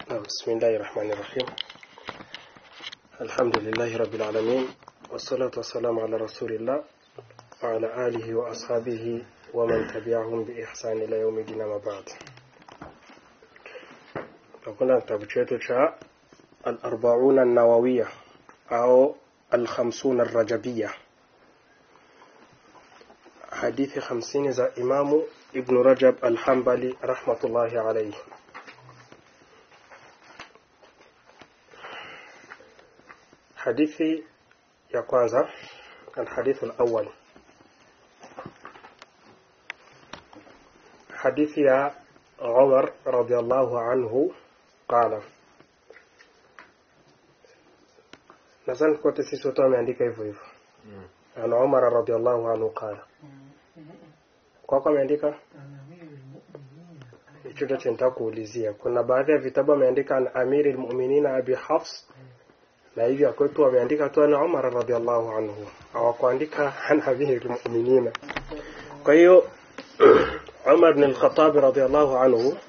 بسم الله الرحمن الرحيم الحمد لله رب العالمين والصلاة والسلام على رسول الله وعلى آله وأصحابه ومن تبعهم بإحسان إلى يوم الدين ما بعد فكنا kitabu chetu cha الأربعون النووية أو الخمسون الرجبية حديث خمسين za إمام ابن رجب الحنبلي رحمة الله عليه hadithi ya kwanza الحديث الأول حديث يا عمر رضي الله عنه قال nadhani kote sisi wote wameandika hivyo hivyo an umar radiallahu anhu qala kwako ameandika hicho ndo chenitaka kuulizia kuna baadhi ya vitabu ameandika an amiri lmuminina abi hafs na hivyo kwetu wameandika tu an umar radiallahu anhu hawakuandika an amiri lmuminina kwa hiyo umar bn lkhatabi radiallahu anhu uh,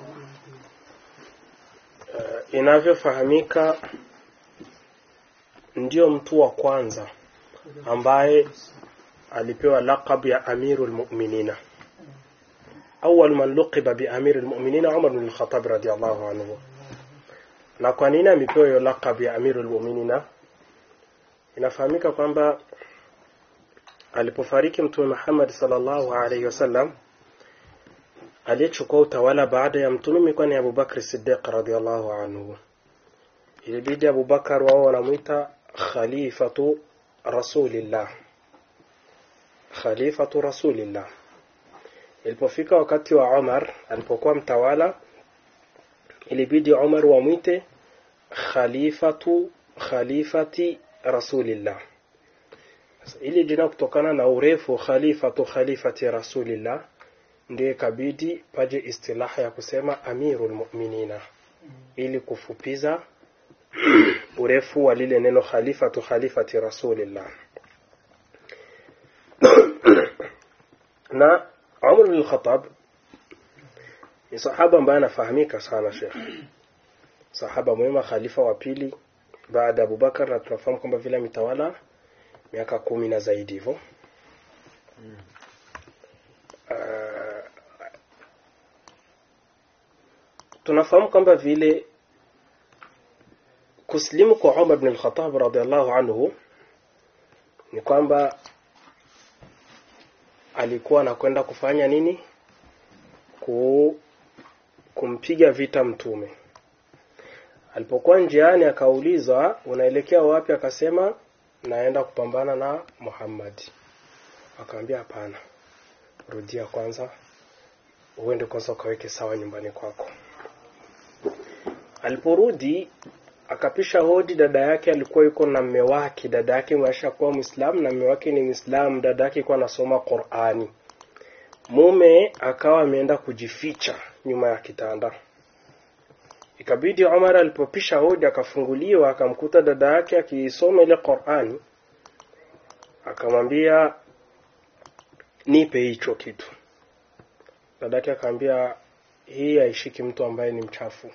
inavyofahamika ndio mtu wa kwanza ambaye alipewa laqab ya amiru lmuminina awal man luqiba biamiri lmuminina umar bn lkhatab radiallahu anhu na kwa nini amepewa hiyo laqab ya amiru lmuminina inafahamika kwamba alipofariki mtume muhammad salllahu alaihi wasallam aliyechukua utawala baada ya mtume imekuwa ni abubakri sidiq radiallahu anhu ilibidi abubakar wao wanamwita khalifatu rasulillah khalifatu rasulillah ilipofika wakati wa umar alipokuwa mtawala ilibidi umar wamwite khalifatu khalifati rasulillah ili jina kutokana na urefu khalifatu khalifati rasulillah ndiyo ikabidi paje istilaha ya kusema amiru lmuminina ili kufupiza urefu wa lile neno khalifatu khalifati rasulillah na umar bin khatab ni sahaba ambaye anafahamika sana shekh sahaba mwema khalifa wa pili baada ya abubakar na tunafahamu kwamba vile ametawala miaka kumi na zaidi hivyo uh, tunafahamu kwamba vile kusilimu kwa Umar bin al-Khattab radhiallahu anhu ni kwamba alikuwa anakwenda kufanya nini? Ku, kumpiga vita mtume. Alipokuwa njiani akaulizwa unaelekea wapi? Akasema naenda kupambana na Muhammad. Akamwambia hapana, rudia kwanza, uende kwanza ukaweke sawa nyumbani kwako. Aliporudi akapisha hodi dada yake alikuwa yuko na mme wake dada yake maisha kuwa mwislamu na mme wake ni mwislamu dada yake alikuwa anasoma qurani mume akawa ameenda kujificha nyuma ya kitanda ikabidi umar alipopisha hodi akafunguliwa akamkuta dada yake akiisoma ile qurani akamwambia nipe hicho kitu dada yake akamwambia hii haishiki mtu ambaye ni mchafu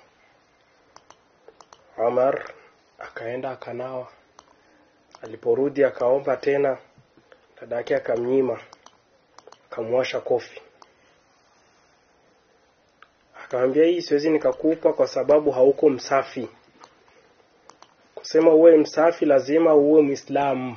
Umar akaenda akanawa. Aliporudi akaomba tena, dada yake akamnyima, akamwasha kofi, akamwambia hii siwezi nikakupa kwa sababu hauko msafi. Kusema uwe msafi lazima uwe Mwislamu.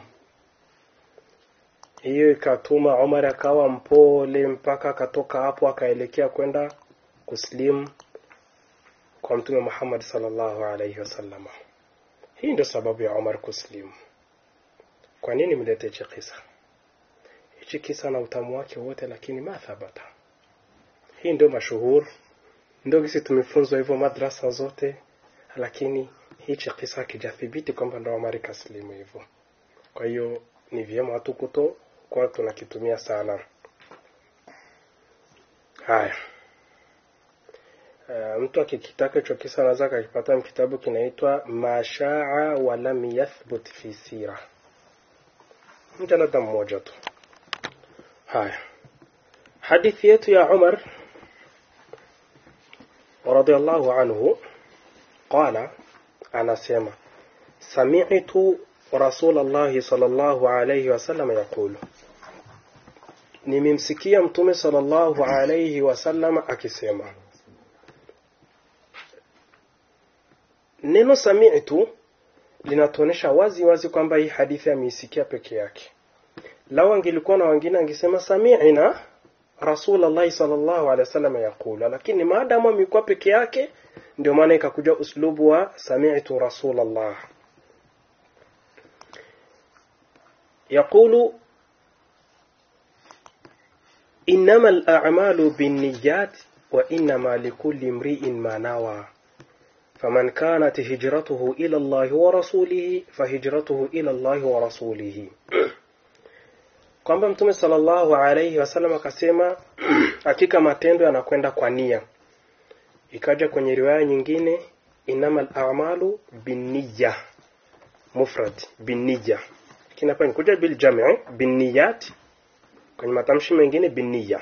Hiyo ikatuma Umar akawa mpole mpaka akatoka hapo akaelekea kwenda kuslimu kwa mtume Muhammad sallallahu alaihi wasallam. Hii ndio sababu ya Umar kuslimu. Kwa nini mlete hichi kisa? Hichi kisa na utamu wake wote, lakini ma thabata. Hii ndio mashuhur, ndio kisi tumefunzwa hivyo madrasa zote, lakini hichi kisa hakijathibiti kwamba ndo Umar kaslimu hivyo. Kwa hiyo ni vyema watu kuto kwa tunakitumia sana. Haya. Uh, mtu akikitaka hicho kisa anaweza akakipata kitabu kinaitwa mashaa walam yathbut fi sira mjalada mmoja tu haya hadithi yetu ya umar radhiallahu anhu qala anasema sami'tu rasulullah sallallahu alayhi wasallam yaqulu nimemsikia mtume sallallahu alayhi wasallam akisema neno sami'tu linatuonesha wazi wazi kwamba hii hadithi ameisikia peke yake lau angelikuwa na wengine angesema sami'na rasulullah sallallahu alaihi wasallam yaqula lakini maadamu amekuwa peke yake ndio maana ikakuja uslubu wa sami'tu rasulullah يقول إنما الأعمال بالنيات وإنما لكل امرئ ما نوى فمن كانت هجرته إلى الله ورسوله فهجرته إلى الله ورسوله kwamba mtume sallallahu alayhi wasallam akasema hakika matendo yanakwenda kwa nia ikaja kwenye riwaya nyingine inamal a'malu binniya mufrad binniya lakini hapa nikuja bil jam'i binniyat kwenye matamshi mengine binniya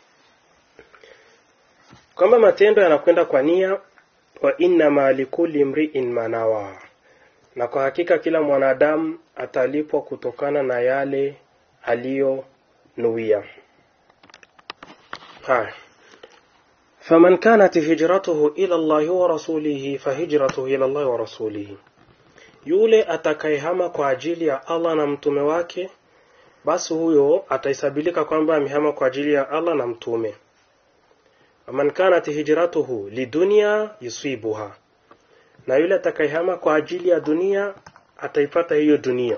kwamba matendo yanakwenda kwa nia wa inna likulli mri'in manawa na kwa hakika kila mwanadamu atalipwa kutokana na yale aliyonuia haya faman kanat hijratuhu ila Allahi wa rasulihi fahijratuhu ila Allahi wa rasulihi yule atakayehama kwa ajili ya Allah na mtume wake basi huyo ataisabilika kwamba amehama kwa ajili ya Allah na mtume waman kanat hijratuhu lidunya yusibuha na yule atakayehama kwa ajili ya dunia ataipata hiyo dunia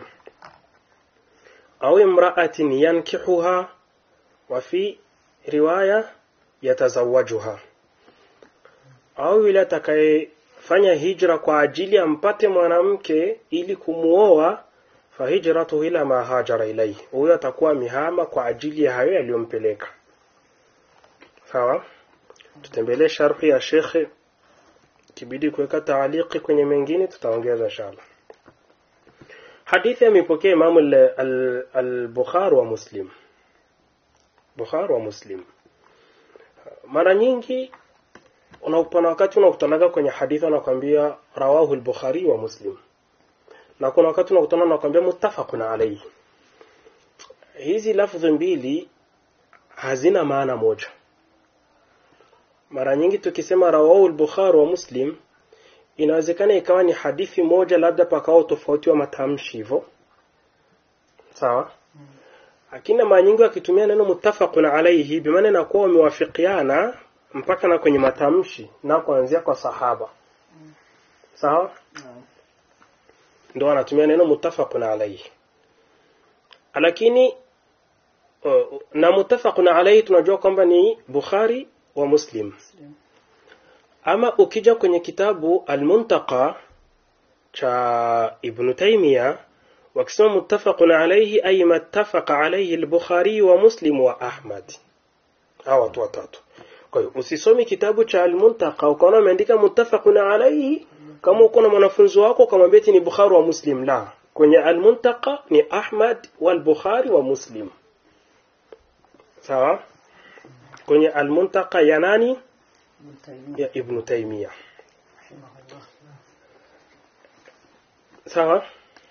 au imra'atin yankihuha wa fi riwaya yatazawajuha au yule atakayefanya hijra kwa ajili ampate mwanamke ili kumuoa fahijratuhu ila ma hajara ilayhi huyo atakuwa mihama kwa ajili ya hayo yaliyompeleka sawa tutembelee sharhi ya shekhe kibidi kuweka taaliki kwenye mengine tutaongeza inshallah hadithi amepokea imamu al-bukhari wa muslim bukhari wa muslim mara nyingi unapana wakati unakutanaga kwenye hadithi wanakwambia rawahu al-bukhari wa muslim na kuna wakati unakutana nakwambia muttafaqun alayhi hizi lafdhi mbili hazina maana moja mara nyingi tukisema rawahu al-bukhari wa muslim inawezekana ikawa ni hadithi moja labda pakao tofauti wa matamshi hivyo sawa lakini mara nyingi wakitumia neno muttafaqun alayhi bi maana inakuwa wamewafikiana mpaka na kwenye matamshi na kuanzia kwa sahaba sawa ndio anatumia neno muttafaqun alayhi lakini uh, na muttafaqun alayhi tunajua kwamba ni Bukhari wa Muslim ama ukija kwenye kitabu Al-Muntaqa cha Ibn Taymiyyah wakisema muttafaqun alayhi ay mattafaqa alayhi al-Bukhari wa Muslim wa Ahmad hawa watu watatu kwa hiyo usisomi kitabu cha Al-Muntaqa ukaona umeandika muttafaqun alayhi kama uko na mwanafunzi wako ukamwambia ni Bukhari wa Muslim la kwenye Al-Muntaqa ni Ahmad wal Bukhari wa Muslim sawa kwenye Al-Muntaqa ya nani ya Ibn Taymiyyah sawa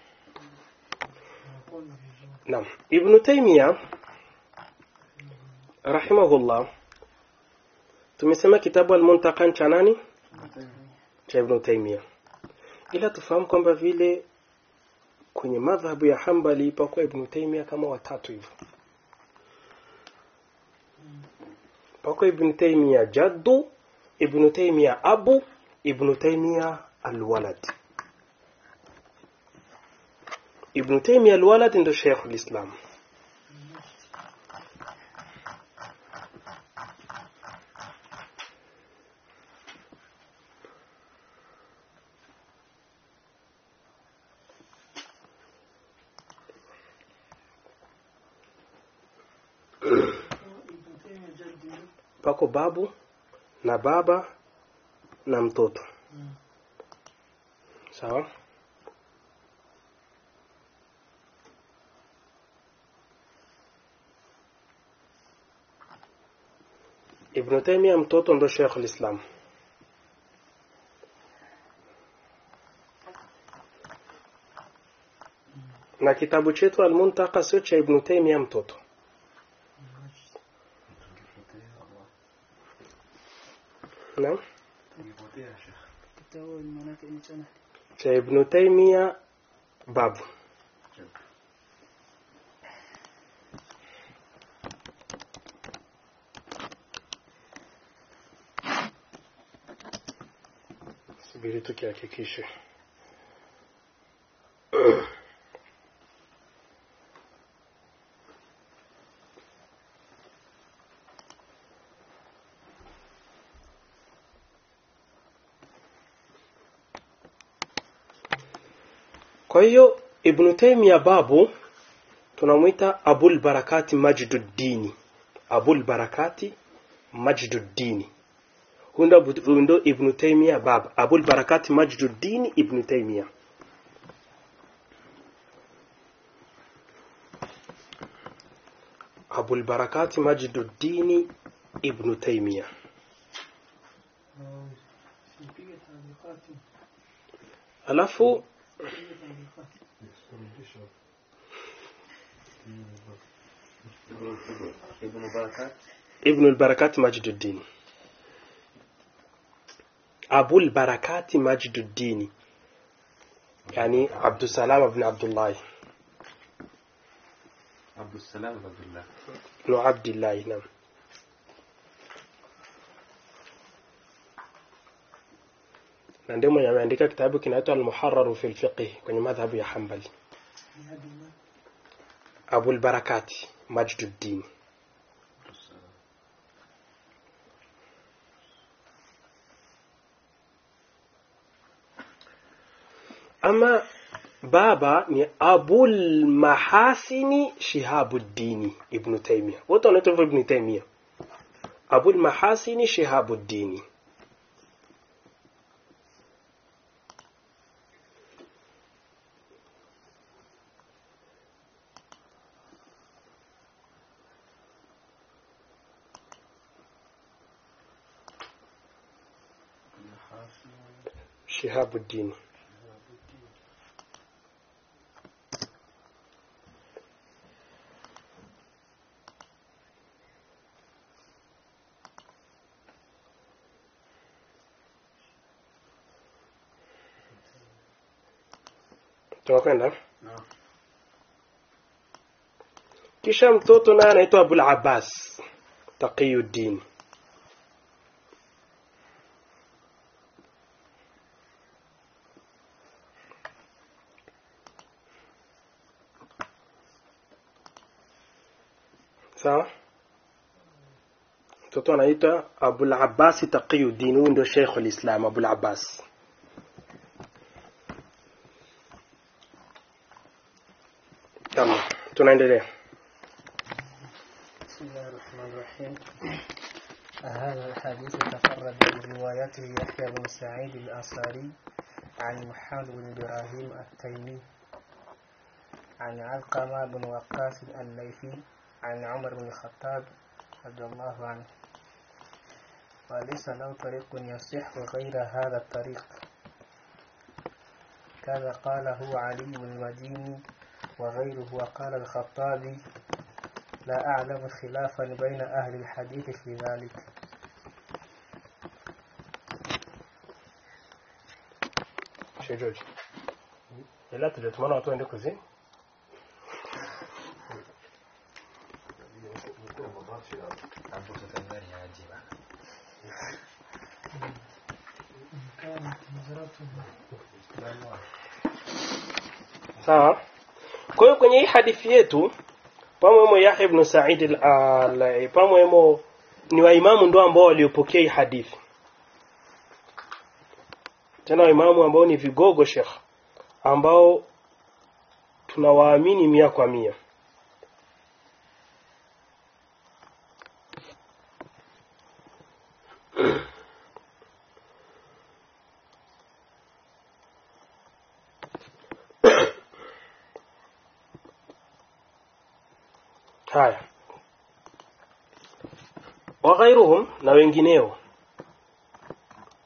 Naam Ibn Taymiyyah rahimahullah tumesema kitabu al-Muntaqa cha nani cha Ibn Taymiyyah ila tufahamu kwamba vile kwenye madhhabu ya Hanbali pakuwa Ibn Taymiyyah kama watatu hivyo pakuwa Ibn Taymiyyah jaddu Ibn Taymiyyah abu Ibn Taymiyyah alwalad Ibn Taymiyyah alwalad ndo Sheikh al-Islam pako babu na baba na mtoto sawa Ibn Taymiyyah mtoto ndo Sheikh al-Islam na kitabu chetu Al-Muntaka sio cha Ibn Taymiyyah mtoto naam kitabu maanake ni chana cha Ibn Taymiyyah babu subiri tukihakikishe kwa hiyo Ibn Taymiyyah babu tunamwita Abul Barakati Majduddini Abul Barakati Majduddini huyu ndo Abu- huyu ndo Ibn Taymiyyah baba Abul Barakati Majduddini Ibn Taymiyyah Abul Barakati Majduddini Ibn Taymiyyah sipige taarikati alafu sipige taarikati Ibn Barakat ابن البركات مجد الدين أبو البركات مجد الدين يعني عبد السلام بن عبد الله Abdussalam Abdullah بن عبد الله نعم na ndio mwenye ameandika kitabu kinaitwa Al-Muharrar fi al-Fiqh kwenye madhhabu ya Hanbali bihadillah Abu al-Barakati Majduddin ama baba ni Abul Mahasini Shihabuddini Ibn Taymiyyah wote wanaitwa hivyo Ibn Taymiyyah Abul Mahasini Shihabuddini Shihabuddin tunakwenda Naam. kisha mtoto naye anaitwa Abul Abbas Taqiyuddin sawa mtoto anaitwa Abul Abbas Taqiyuddin huyu ndio Sheikh al-Islam Abul Abbas Tamam tunaendelea بسم الله الرحمن الرحيم هذا الحديث تفرد بروايته يحيى بن سعيد الأنصاري عن محمد بن إبراهيم التيمي عن علقمة بن وقاص الليثي عن عمر بن الخطاب رضي الله عنه وليس له طريق يصح غير هذا الطريق كذا قاله علي بن المديني وغيره وقال الخطابي لا أعلم خلافا بين أهل الحديث في ذلك Sheikh George. Ila tulitumana watu waende kuzini. Hapo sasa ndani ya ajiba. Sawa. Kwa hiyo kwenye hii hadithi yetu pamwemo Yahya ibn Sa'id al pamwemo ni waimamu ndo ambao waliopokea hii hadithi. Tena waimamu ambao ni vigogo Sheikh ambao tunawaamini mia kwa mia. haya waghairuhum na wengineo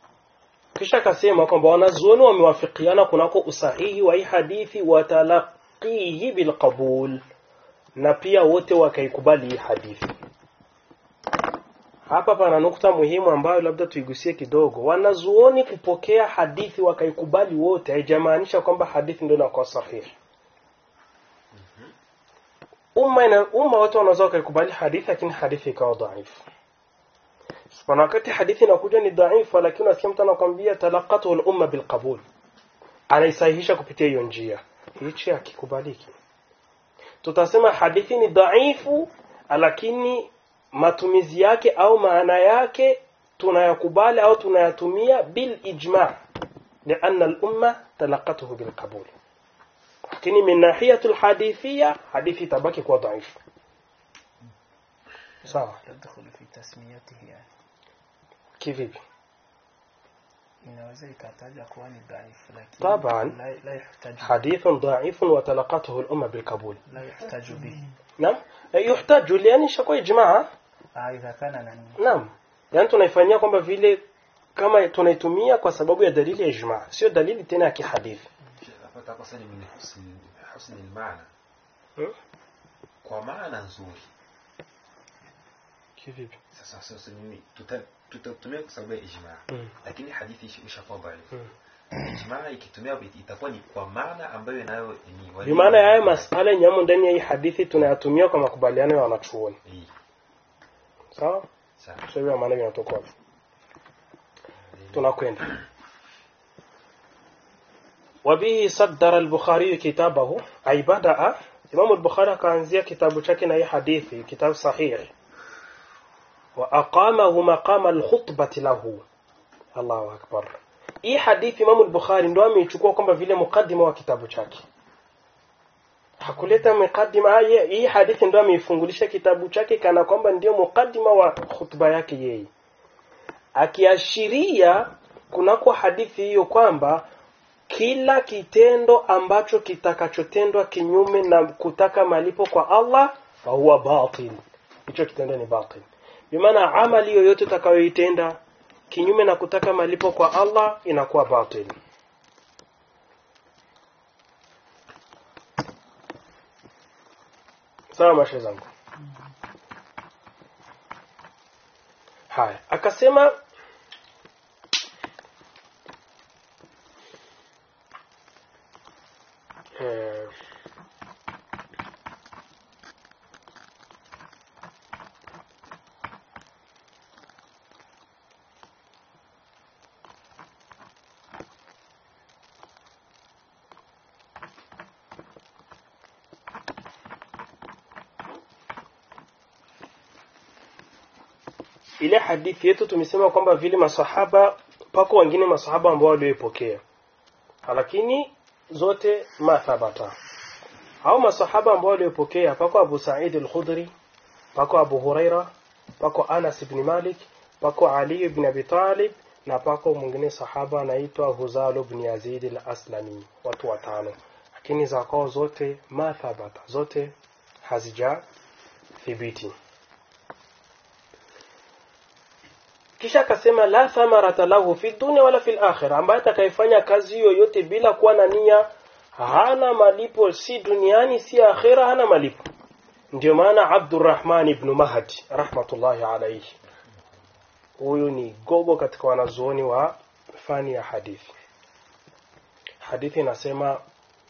kisha akasema kwamba wanazuoni wamewafikiana kunako usahihi wa hii hadithi watala bitalaqihi bilqabul na pia wote wakaikubali hii hadithi hapa pana nukta muhimu ambayo labda tuigusie kidogo wanazuoni kupokea hadithi wakaikubali wote haijamaanisha kwamba hadithi ndio inakuwa sahihi umma ina, umma wote wanaweza wakaikubali hadithi lakini hadithi ikawa dhaifu pana wakati hadithi inakuja ni dhaifu lakini unasikia mtu anakwambia talaqatu al-umma bilqabul anaisahihisha kupitia hiyo njia hichi hakikubaliki tutasema hadithi ni dhaifu lakini matumizi yake au maana yake tunayakubali au tunayatumia bil ijma لأن الأمة تلقته بالقبول lakini min nahiyatu alhadithia hadithi tabaki kuwa dhaifu sawa تدخل في تسميته يعني kivipi inaweza ikataja kuwa ni dhaifu lakini طبعا la, la yuhtaju حديث ضعيف وتلقته الأمة بالقبول la yuhtaju bihi نعم يحتاج لأن شكوى إجماع ah idha kana nani naam yani tunaifanyia kwamba vile kama tunaitumia kwa sababu ya dalili ya ijma sio dalili tena ya kihadithi hapa takosa ni min husni husni almaana Hmm? kwa maana nzuri kivipi sasa sasa nini tuta- tutatumia kwa sababu ya ijma Mm. lakini hadithi ishi- ishakuwa dhaifu Mm. ijma ikitumia itakuwa ni kwa maana ambayo inayo ni wali- bimaana yayo masala nyamo ndani ya hii hadithi tunayatumia kwa makubaliano ya wanachuoni Eh, sawa sawa sio hivyo maana vinatoka wapi tunakwenda wabihi saddara al-bukhari kitabahu ay badaa imam al-bukhari akaanzia kitabu chake na hii hadithi kitabu sahih wa aqamahu maqama al-khutbati lahu Allahu akbar hii hadithi imam al-bukhari ndo ameichukua kwamba vile mukaddima wa kitabu chake hakuleta mukaddima haya hii hadithi ndo ameifungulisha kitabu chake kana kwamba ndio mukaddima wa khutba yake yeye akiashiria kunako hadithi hiyo kwamba kila kitendo ambacho kitakachotendwa kinyume na kutaka malipo kwa Allah fahuwa batil hicho kitendo ni batil bimaana amali yoyote utakayoitenda kinyume na kutaka malipo kwa Allah inakuwa batil sawa mashe zangu haya akasema eh, ile hadithi yetu tumesema kwamba vile masahaba pako wengine masahaba ambao walioipokea lakini zote mathabata au masahaba ambao waliopokea pako Abu Sa'id al-Khudri pako Abu Huraira pako Anas ibn Malik pako Ali ibn Abi Talib na pako mwingine sahaba anaitwa Huzal ibn Yazid al-Aslami watu watano lakini za kwao zote mathabata zote hazija thibiti kisha akasema la thamarata lahu fi dunya wala fil akhirah ambaye atakayefanya kazi yoyote bila kuwa na nia hana malipo si duniani si akhira hana malipo ndio maana Abdurrahman ibn Mahdi rahmatullahi alayhi huyu ni gogo katika wanazuoni wa fani ya hadithi hadithi inasema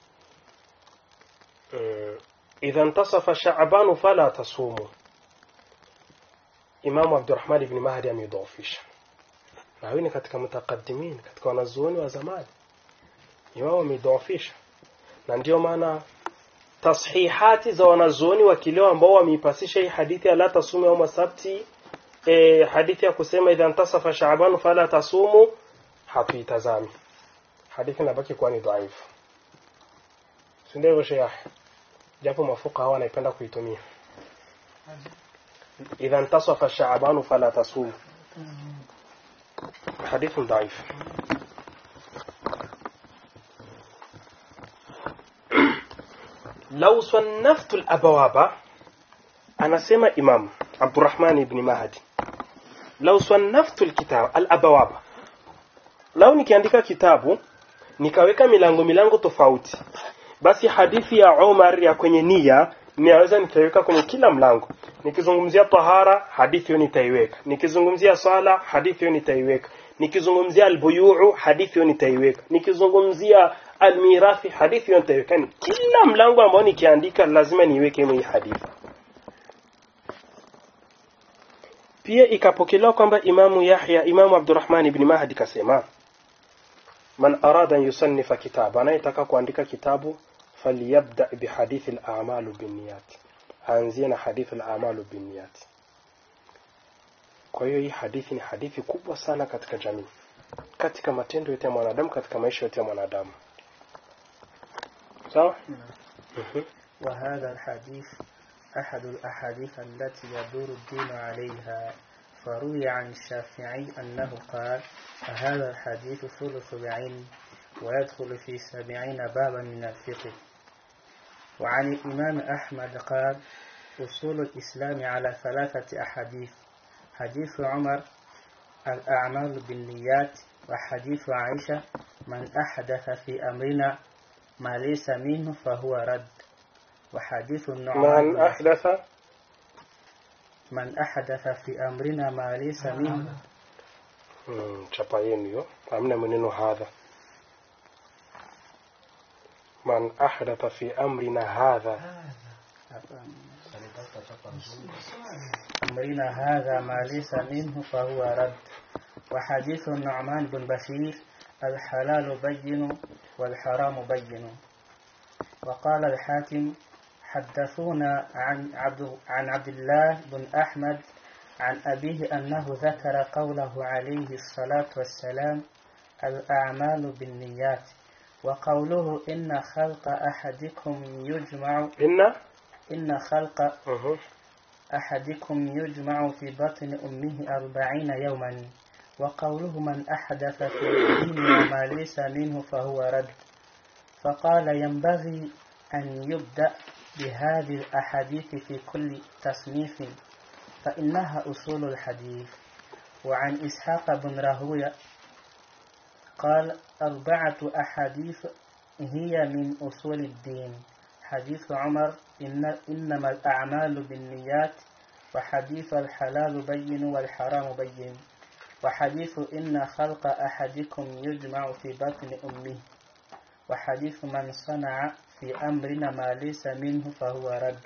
mm, idha intasafa sha'ban fala tasumu Imamu Abdurrahman ibn Mahdi ameidhoofisha na huyu ni katika mutakaddimin katika wanazuoni wa zamani Imamu ameidhoofisha na ndio maana tashihati za wanazuoni wa kileo ambao wameipasisha hii hadithi ya la tasumu yauma sabti e, hadithi ya kusema idha intasafa sha'ban fala tasumu hatuitazami hadithi inabaki kuwa ni dhaifu si ndio hivyo sheikh japo mafuka hawa wanaipenda kuitumia إذا انتصف شعبان فلا تصوم حديث ضعيف لو صنفت الأبواب أنا سمى إمام عبد الرحمن بن مهدي لو صنفت الكتاب الأبواب لو nikiandika kitabu nikaweka milango milango tofauti basi hadithi ya Umar ya kwenye nia ninaweza nitaiweka kwenye kila mlango nikizungumzia tahara hadithi hiyo nitaiweka nikizungumzia swala hadithi hiyo nitaiweka nikizungumzia albuyuu hadithi hiyo nitaiweka nikizungumzia almirathi hadithi hiyo nitaiweka yani kila mlango ambao nikiandika lazima niweke hii hadithi pia ikapokelewa kwamba imamu Yahya imamu Abdurrahman ibn Mahdi kasema man arada an yusannifa kitaba anayetaka kuandika kitabu falyabda bihadithi al-a'malu binniyat aanzie na hadithi al-a'malu binniyat kwa hiyo hii hadithi ni hadithi kubwa sana katika jamii katika matendo yote ya mwanadamu katika maisha yote ya mwanadamu sawa Mhm. وهذا الحديث أحد الأحاديث التي يدور الدين عليها فروي عن الشافعي أنه قال هذا الحديث ثلث العلم ويدخل في سبعين بابا من الفقه وعن الإمام أحمد قال أصول الإسلام على ثلاثة أحاديث حديث عمر الأعمال بالنيات وحديث عائشة من أحدث في أمرنا ما ليس منه فهو رد وحديث النعمان من بن أحدث من أحدث في أمرنا ما ليس منه Mm, chapa yenu hiyo hamna maneno hadha man ahdatha fi amrina hadha أمرنا هذا ما ليس منه فهو رد وحديث النعمان بن بشير الحلال بين والحرام بين وقال الحاكم حدثونا عن عبد عن عبد الله بن أحمد عن أبيه أنه ذكر قوله عليه الصلاة والسلام الأعمال بالنيات وقوله إن خلق أحدكم يجمع inna إن خلق Mhm. أحدكم يجمع في بطن أمه أربعين يوما وقوله من أحدث في ديننا ما ليس منه فهو رد فقال ينبغي أن يبدأ بهذه الأحاديث في كل تصنيف فإنها أصول الحديث وعن إسحاق بن راهويه قال أربعة أحاديث هي من أصول الدين حديث عمر إن إنما الأعمال بالنيات وحديث الحلال بين والحرام بين وحديث إن خلق أحدكم يجمع في بطن أمه وحديث من صنع في أمرنا ما ليس منه فهو رد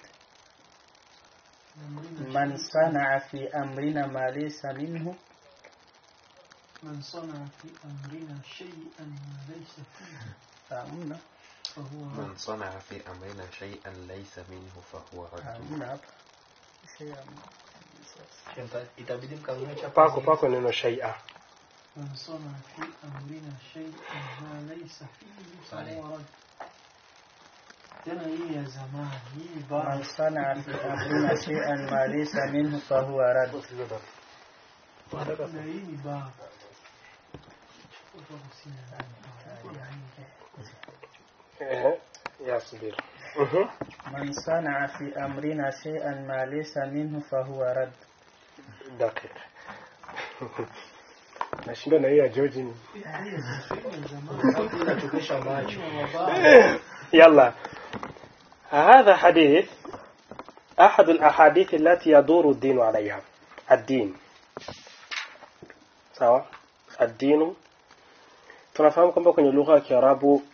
من صنع في أمرنا ما ليس منه من صنع في أمرنا شيئا ما ليس فيه فهمنا فهو من صنع في أمرنا شيئا ليس منه فهو رد فهمنا شيئا itabidi mkarudia chapa pako pako neno shaia من صنع في أمرنا شيئا ما ليس فيه فهو رد tena hii ya zamani hii من bara صنع في أمرنا شيئا ما ليس منه فهو رد na hii ni bara Ehe, yasbir Mhm. من صنع في أمرنا شيئا ما ليس منه فهو رد dakika nashinda na hiyo ya George ni inachokesha macho يلا هذا حديث أحد الأحاديث التي يدور الدين عليها الدين sawa الدين tunafahamu kwamba kwenye lugha ya Kiarabu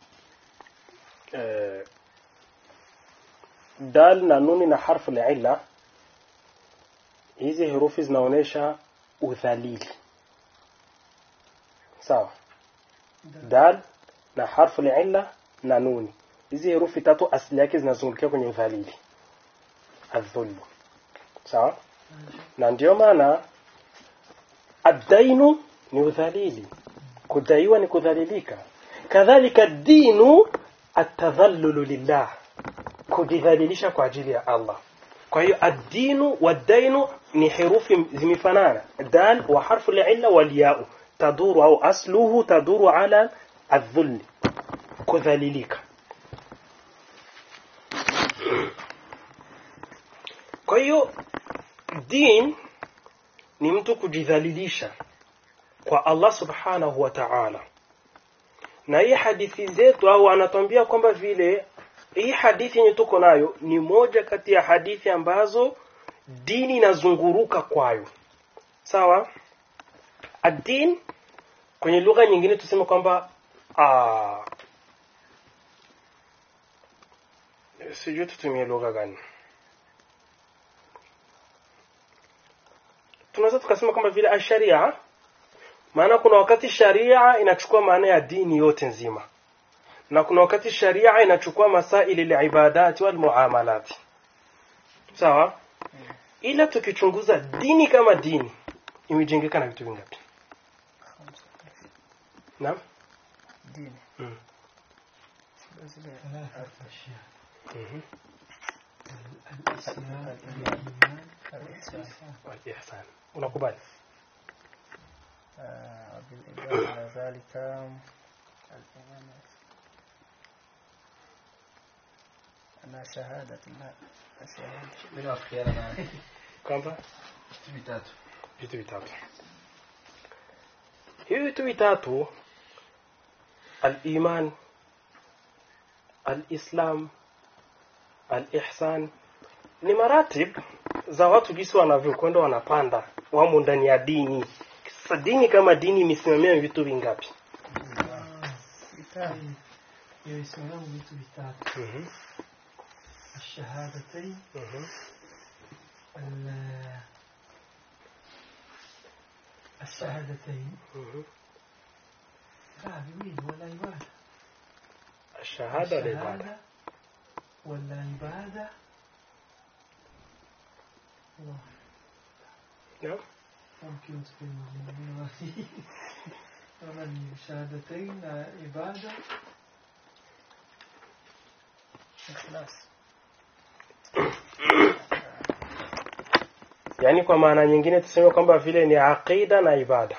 eh, dal na nuni na harfu la illa hizi herufi zinaonyesha udhalili sawa dal na harfu la illa na nuni hizi herufi tatu asili yake zinazungukia kwenye udhalili adhulmu sawa na ndio maana addainu ni udhalili kudaiwa ni kudhalilika kadhalika dinu atadhallulu lillah kujidhalilisha kwa ajili ya Allah kwa hiyo addinu wadainu ni herufi zimefanana dal wa harfu al-illa wal ya'u taduru au asluhu taduru ala adh-dhull kudhalilika kwa hiyo din ni mtu kujidhalilisha kwa Allah subhanahu wa ta'ala na hii hadithi zetu au anatuambia kwamba vile hii hadithi yenye tuko nayo ni moja kati ya hadithi ambazo dini inazunguruka kwayo sawa adin kwenye lugha nyingine tuseme kwamba ah, sijui tutumie lugha gani tunaweza tukasema kama vile asharia maana kuna wakati sharia inachukua maana ya dini yote nzima na kuna wakati sharia inachukua masaili libadati wal muamalati sawa ila tukichunguza dini kama dini imejengeka na vitu vingapi naam dini Mm. zile ثلاثة أشياء Mhm. الإسلام الإيمان الإحسان wal ihsan unakubali آه، بالإضافة إلى ذلك الإيمان أنا شهادة لا شهادة Mimi nafikiana na kwamba vitu vitatu. vitu vitatu hivi vitu vitatu aliman alislam alihsan ni maratib za watu jinsi wanavyokwenda wanapanda wamo ndani ya dini sasa dini kama dini imesimamia vitu vingapi كتاب يسمونه vitu vitatu Mhm, الشهادتين mhm. ال- الشهادتين Mhm. لا بمين ولا عبادة الشهادة والعبادة الشهادة ولا عبادة الله نعم ممكن تكون من الشهادتين عبادة إخلاص yaani kwa maana nyingine tuseme kwamba vile ni aqida na ibada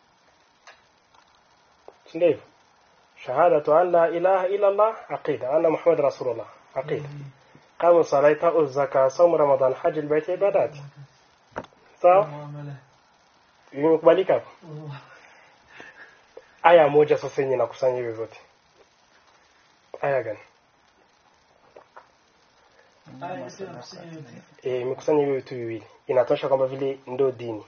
si ndivyo shahadatu an la ilaha illa allah aqida anna muhammad rasulullah aqida qamu salata uzaka saumu ramadan haji albayt ibadat sawa معاملة imekubalika hapo والله aya moja sasa yenye nakusanya hivyo vyote aya gani آية تفسير eh imekusanya hivyo vitu viwili inatosha kwamba vile ndio dini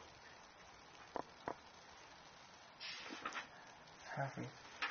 حافظ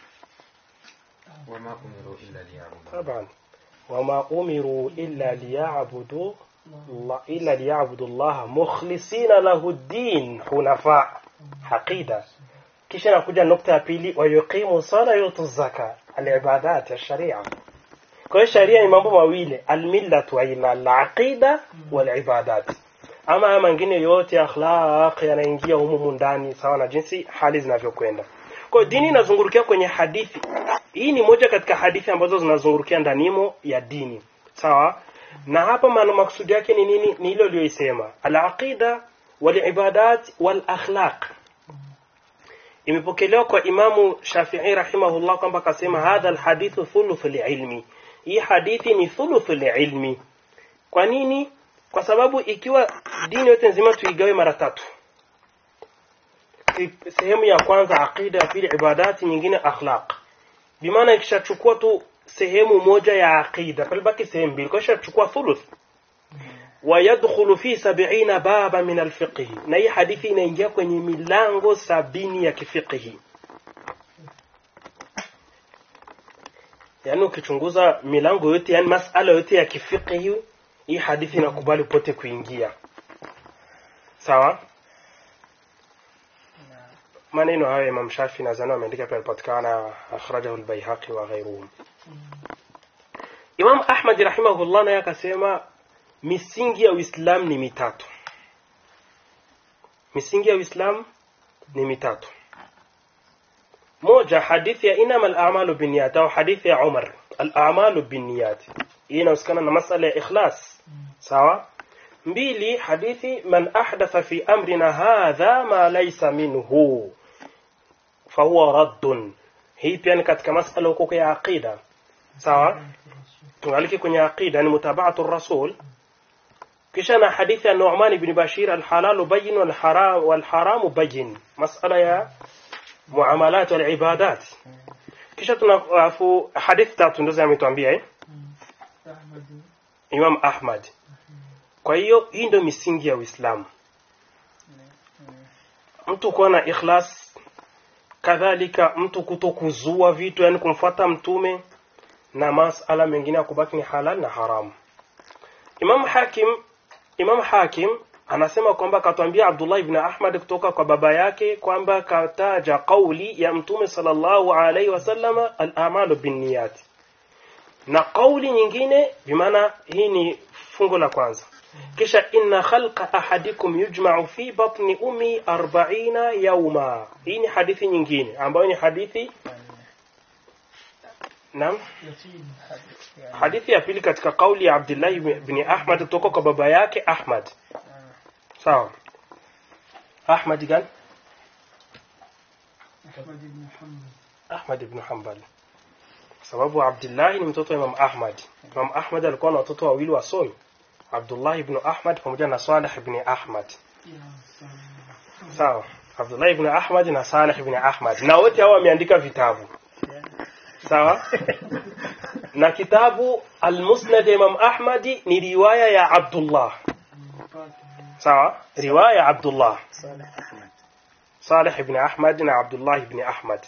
Wama umiru illa liyabudu. طبعا وما أمروا إلا ليعبدوا الله إلا ليعبدوا الله مخلصين له الدين حنفاء حقيدة kisha nakuja nukta ya pili wayuqimu sala yutu zaka alibadat ya sharia kwa hiyo sharia ni mambo mawili almillatu ila alaqida walibadat ama haya mengine yote akhlaq yanaingia humu ndani sawa na jinsi hali zinavyokwenda kwa hiyo dini inazungurukia kwenye hadithi hii ni moja katika hadithi ambazo zinazungurukia ndanimo ya dini sawa na hapa maana maksudi yake ni nini ni hilo aliyoisema alaqida walibadat walakhlaq imepokelewa kwa imamu shafii rahimahullah kwamba akasema hadha alhadithu thuluthu lilmi hii hadithi ni thuluthu lilmi kwa nini kwa sababu ikiwa dini yote nzima tuigawe mara tatu Si- sehemu ya kwanza aqida ya pili ibadati nyingine akhlaq bimaana ikishachukua tu sehemu moja ya aqida palibaki sehemu mbili kwa ishachukua thuluth wayadkhulu fi sab'ina baba min alfiqhi na hii hadithi inaingia kwenye milango sabini ya kifiqhi yaani ukichunguza milango yote yani masala yote ya kifiqhi hii hadithi inakubali pote kuingia sawa نعم maneno hayo Imam Shafi nadhani ameandika pia alipatikana akhrajahu al-Baihaqi wa ghayruhum Imam Ahmad rahimahullah naye akasema misingi ya Uislamu ni mitatu misingi ya Uislamu ni mitatu moja hadithi ya inama al-a'malu binniyat au hadithi ya Umar al-a'malu binniyat hii inahusikana na masala ya ikhlas sawa mbili hadithi man ahdatha fi amrina hadha ma laysa minhu fahuwa raddun hii pia ni katika masala huko ya aqida sawa tungaliki kwenye aqida ni mutabaatu rasul kisha na hadithi ya Nu'man ibn Bashir al-halalu bayyin wal haram wal haramu bayyin masala ya muamalat wal ibadat kisha tuna alafu hadithi tatu ndizo ametuambia eh أحمد Imam Ahmad kwa hiyo hii ndio misingi ya Uislamu mtu kuwa na ikhlas kadhalika mtu kutokuzua vitu yani kumfuata mtume na masala mengine ya kubaki ni halal na haramu Imam Hakim Imam Hakim anasema kwamba katwambia Abdullah ibn Ahmad kutoka kwa baba yake kwamba kataja kauli ya mtume sallallahu alaihi wasallama al-a'malu binniyat na kauli nyingine bimaana hii ni fungo la kwanza kisha inna khalqa ahadikum yujma'u fi batni ummi 40 yawma hii ni hadithi nyingine ambayo ni hadithi naam يتيم hadithi ya pili katika kauli ya Abdullah ibn Ahmad kutoka kwa baba yake Ahmad sawa Ahmad gani أحمد بن محمد Ahmad ibn Hanbal sababu Abdullah ni mtoto wa Imam Ahmad Imam Ahmad alikuwa na watoto wawili wasomi Abdullah ibn Ahmad pamoja na Salih ibn Ahmad يا سلام sawa Abdullah ibn Ahmad na Salih ibn Ahmad na wote hao wameandika vitabu sawa na kitabu Al-Musnad ya Imam Ahmad ni riwaya ya Abdullah sawa riwaya ya Abdullah Salih ibn Ahmad na Abdullah ibn Ahmad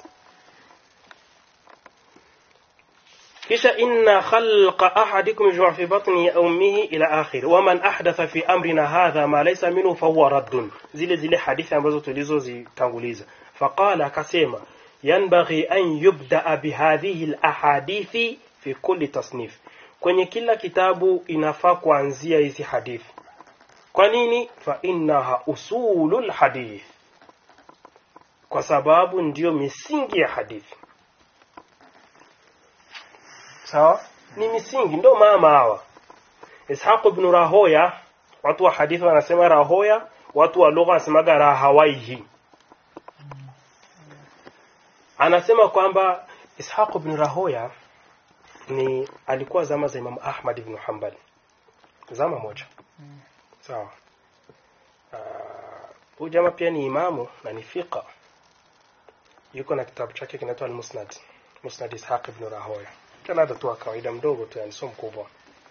kisha inna khalqa ahadikum yujma'u fi batni ummihi ila akhir wa man ahdatha fi amrina hadha ma laysa minhu fa huwa raddun zile zile hadithi ambazo tulizozitanguliza faqala akasema yanbaghi an yubda bihadhihi alahadithi fi kulli tasnif kwenye kila kitabu inafaa kuanzia hizi hadithi kwa nini fa innaha usulul hadith kwa sababu ndiyo misingi ya hadithi sawa ni misingi ndo mama hawa ishaq ibn rahoya watu wa hadithi wanasema rahoya watu wa lugha wanasemaga rahawaihi anasema kwamba ishaq ibn rahoya ni alikuwa zama za imam ahmad ibn hanbal zama moja sawa huyu uh, jamaa pia ni imamu na ni fiqa yuko na kitabu chake kinaitwa al-musnad musnad ishaq ibn rahoya jalada tu wa kawaida mdogo tu yani sio mkubwa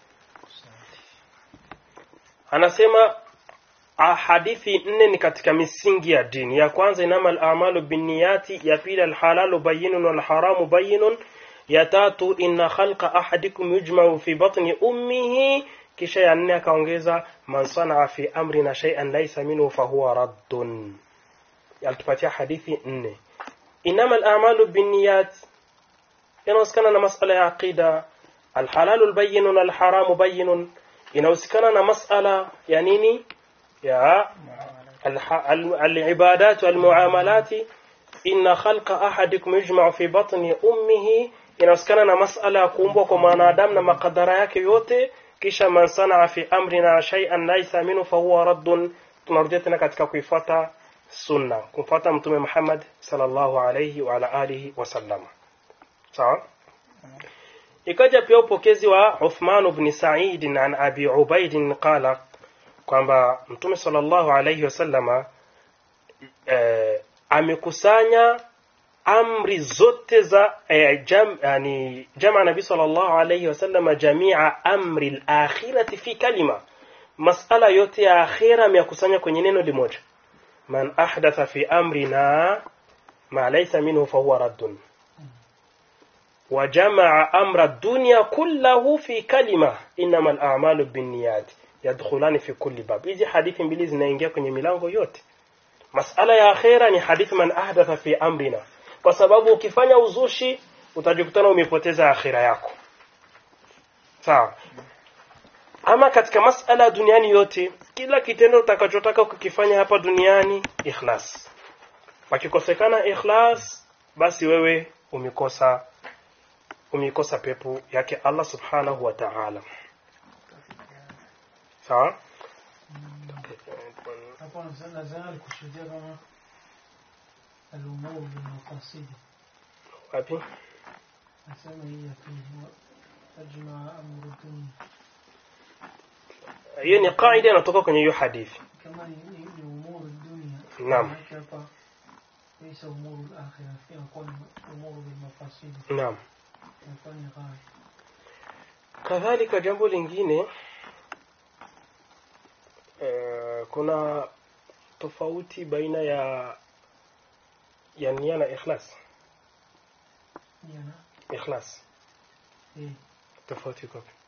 anasema ah, hadithi nne ni katika misingi ya dini ya kwanza inama al-a'malu binniyati ya pili al-halalu bayyinun wal haramu bayyinun ya tatu inna khalqa ahadikum yujma'u fi batni ummihi kisha ya nne akaongeza man sanaa fi amrina shay'an laysa minhu fahuwa raddun alitupatia hadithi nne inama al-a'malu binniyat inahusikana na masala ya aqida alhalalu albayyin na alharamu bayyinun inahusikana na masala ya nini ya alibadat walmuamalat inna khalqa ahadikum yujma'u fi batni ummihi inahusikana na masala ya kuumbwa kwa mwanadamu na makadara yake yote kisha man sanaa fi amrina shay'an laysa minhu fahuwa raddun tunarudia tena katika kuifuata sunna kumfuata mtume Muhammad sallallahu alayhi wa ala alihi wasallam sawa ikaja pia upokezi wa Uthman ibn Sa'id an Abi Ubaid qala kwamba mtume sallallahu alayhi wasallama eh, amekusanya amri zote za eh, jam, yani jamaa nabii sallallahu alayhi wasallama jamia amri al-akhirati fi kalima masala yote ya akhira ameyakusanya kwenye neno limoja man ahdatha fi amrina ma laysa minhu fahuwa raddun وجمع أمر الدنيا كله في كلمة إنما الأعمال بالنيات يدخلان في كل باب hizi hadithi mbili zinaingia kwenye milango yote masala ya akhera ni hadithi man ahdatha fi amrina kwa sababu ukifanya uzushi utajikutana umepoteza akhira yako sawa ama katika masala duniani yote kila kitendo utakachotaka kukifanya hapa duniani ikhlas pakikosekana ikhlas basi wewe umekosa umeikosa pepo yake Allah subhanahu wa ta'ala sawa hapa nadhani alikusudia kama al-umur bil-maqasidi wapi nasema hii ya pili huwa ajma amru dunia hiyo ni kaida inatoka kwenye hiyo hadithi kama ni ni- ni umuru dunia Naam. maanake hapa ليس أمور الآخرة في أقوال أمور بالمفاصيل naam يكون غاية kadhalika jambo lingine eh, kuna tofauti baina ya ya nia na ikhlas نينا ikhlas إيه tofauti iko wapi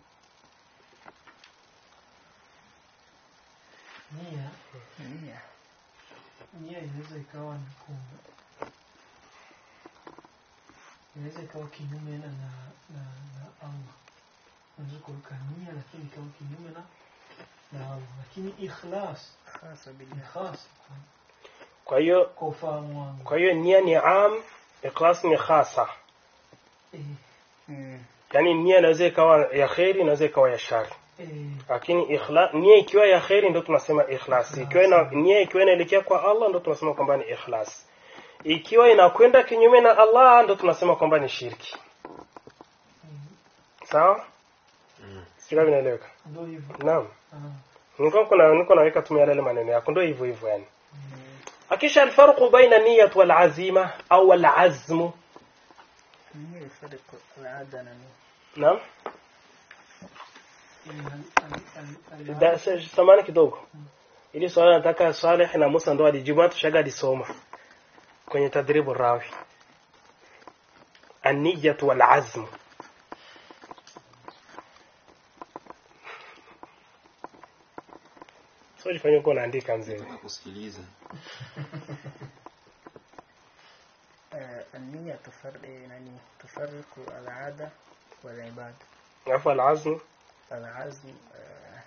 nia nia nia inaweza ikawa ni ku inaweza ikawa kinyume na na na, na Allah unaweza kuweka nia lakini ikawa kinyume na na Allah lakini ikhlas hasa ni bila khas kwa hiyo kwa ufahamu wangu kwa hiyo nia ni am ikhlas ni khasa eh, mm. yani nia inaweza ikawa ya kheri inaweza ikawa ya shari eh, lakini ikhla nia ikiwa ya kheri ndo tunasema ikhlas ikiwa ina, nia ikiwa inaelekea kwa Allah ndo tunasema kwamba ni ikhlas ikiwa inakwenda kinyume na Allah ndo tunasema kwamba ni shirki mm, sawa Mm. sio vinaeleweka ndio hivyo naam Ah, niko kuna niko naweka tu yale maneno yako ndio hivyo hivyo yani akisha alfarqu baina niyat wal azima au al azmu nia ifariku alada na nia naam eh, al- al- al- Da- al- sa- samani kidogo ili swali nataka Saleh na Musa ndo alijibu tushaga alisoma kwenye tadribu rawi an-niyyatu wal azm so jifanye uko unaandika mzee Nataka kusikiliza آه، النية تفرق يعني تفرق العادة والعبادة alafu al azm العزم آه،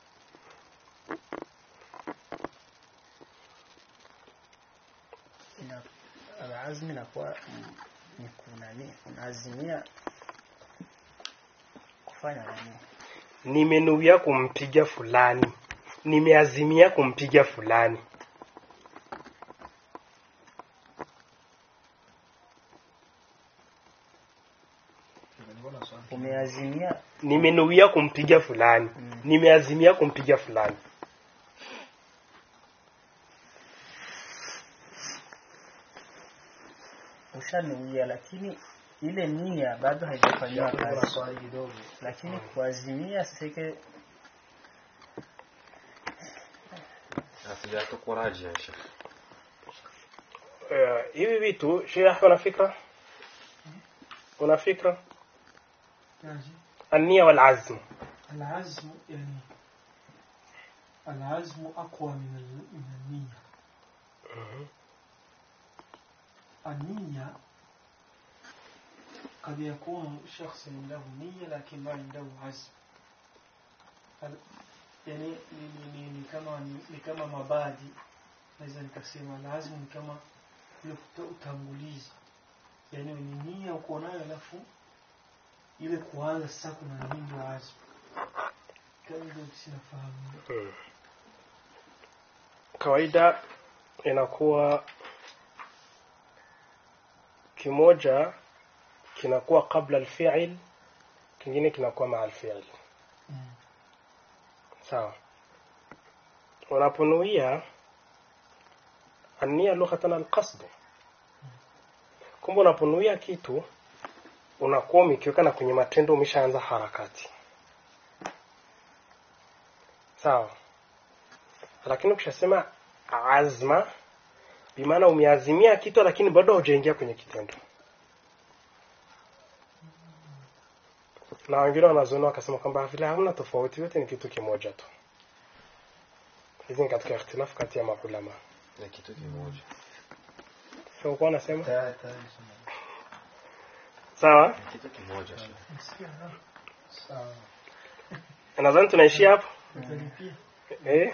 ina- العزم inakuwa mm, ni kunani unaazimia kufanya nani nimenuia kumpiga fulani nimeazimia kumpiga fulani umeazimia nimenuia kumpiga fulani Mm. nimeazimia kumpiga fulani ushanuia lakini ile nia bado haijafanyiwa kazi lakini kuazimia sike hatujatokoraji ya shekh Eh, hivi vitu Sheikh una fikra una fikra yaji. النية والعزم العزم يعني العزم أقوى من ال- من النية النية قد يكون شخص له نية لكن ما عنده عزم ال- يعني ni, ni, ni, ni kama ni, ni kama mabadi naweza nikasema lazima ni kama ile kuta- utangulizi yani ni nia uko nayo alafu ile kuanza sasa kuna nini ndio azma kama ndio sinafahamu Mm. kawaida inakuwa kimoja kinakuwa kabla alfi'il kingine kinakuwa maa alfi'il mm. sawa unaponuia ania lughatan alqasd kumbe unaponuia kitu unakuwa umekiweka na kwenye matendo umeshaanza harakati sawa lakini ukishasema azma bimaana umeazimia kitu lakini bado haujaingia kwenye kitendo na wengine wanazoona wakasema kwamba vile hamna tofauti yote ni kitu kimoja tu hizi ni katika ikhtilafu kati ya maulama ni kitu kimoja sio kwa unasema sawa ni kitu kimoja shekh Nasikia ha? sawa nadhani tunaishia hapo Utalipia. eh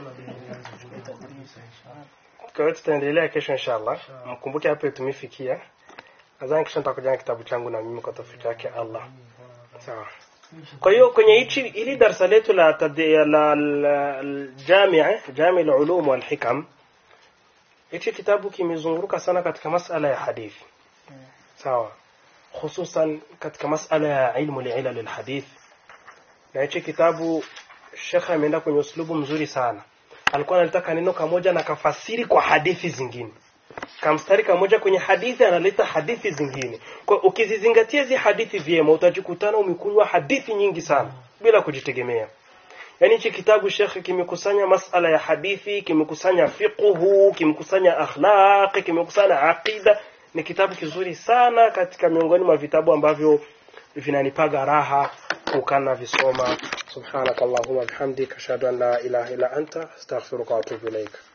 kwa hiyo tutaendelea kesho inshallah mkumbuke hapo tumefikia nadhani kesho nitakuja na kitabu changu na mimi kwa tofauti yake Allah sawa kwa hiyo kwenye hichi ili darasa letu la tadi- la la- la- jamia jami ulum wal hikam hichi kitabu kimezunguruka sana katika masala ya hadithi sawa hususan katika masala ya ilmu liilal alhadith na hichi kitabu shekhe ameenda kwenye uslubu mzuri sana alikuwa analitaka neno kamoja na kafasiri kwa hadithi zingine kamstari kamoja kwenye hadithi analeta hadithi zingine kwa ukizizingatia hizi hadithi vyema utajikutana umekunywa hadithi nyingi sana bila kujitegemea yaani hichi kitabu shekhe kimekusanya masala ya hadithi kimekusanya fiqhu kimekusanya akhlaq kimekusanya aqida ni kitabu kizuri sana katika miongoni mwa vitabu ambavyo vinanipaga raha kukana visoma subhanakallahumma bihamdika ashhadu an la ilaha illa anta astaghfiruka wa atubu ilaika